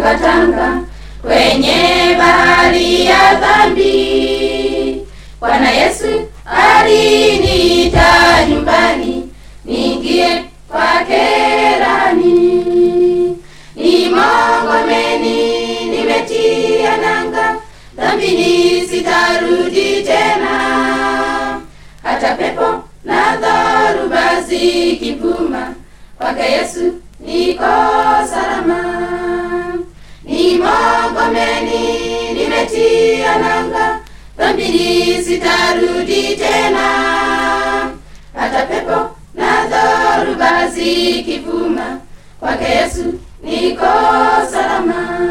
kwa tanga kwenye bahari ya dhambi. Bwana Yesu aliniita nyumbani, niingie kwake rani. Ni Magomeni nimetia nanga, dhambini sitarudi tena. Hata pepo na dhoruba zikivuma, kwake Yesu niko salama. Ni Magomeni nimetia nanga, dhambini sitarudi tena. Hata pepo na dhoruba zikivuma, kwake Yesu niko salama.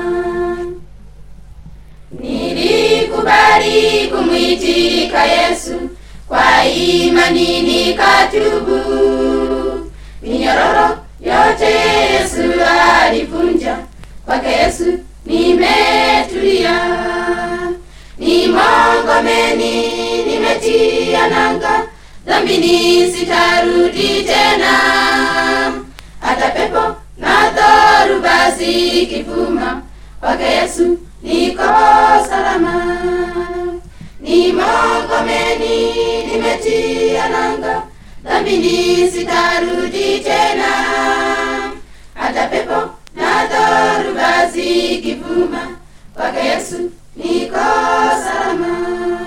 Nilikubali kumwitika Yesu kwa imani nikatubu. Minyororo yote Yesu alivunja, kwake Yesu nimetulia. Ni Magomeni nimetia nanga, dhambini sitarudi tena. Hata pepo na dhoruba zikivuma, kwake Yesu niko salama. Ni Magomeni nimetia nanga, dhambini sitarudi tena. Hata pepo na dhoruba zikivuma, kwake Yesu niko salama.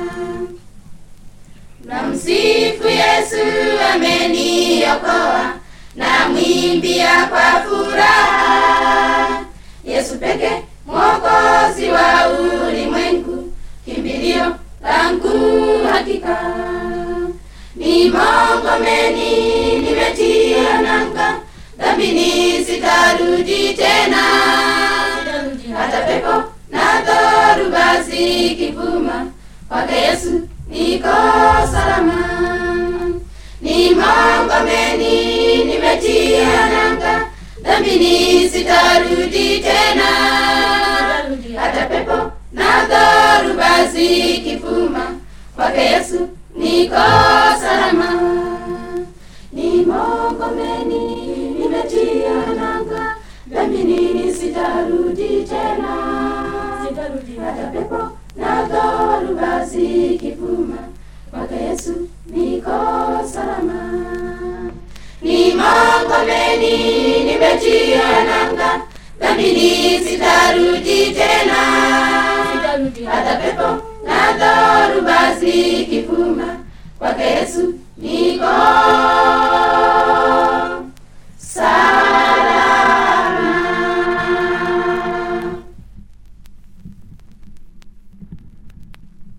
Namsifu Yesu ameniokoa, namwimbia kwa furaha. Yesu peke mwokozi wa ulimwengu, kimbilio langu hakika. Ni Magomeni nimetia nanga, dhambini sitarudi tena. Hata pepo na dhoruba zikivuma, kwake Yesu niko salama. Ni Magomeni nimetia nanga, dhambini sitarudi tena. Hata pepo na dhoruba zikivuma, kwake Yesu niko salama. Ni Magomeni nimetia nanga, dhambini sitarudi tena. Hata pepo na dhoruba zikivuma, kwake Yesu niko salama. Ni Magomeni nimetia nanga, dhambini sitarudi tena. Hata pepo na dhoruba zikivuma, kwake Yesu niko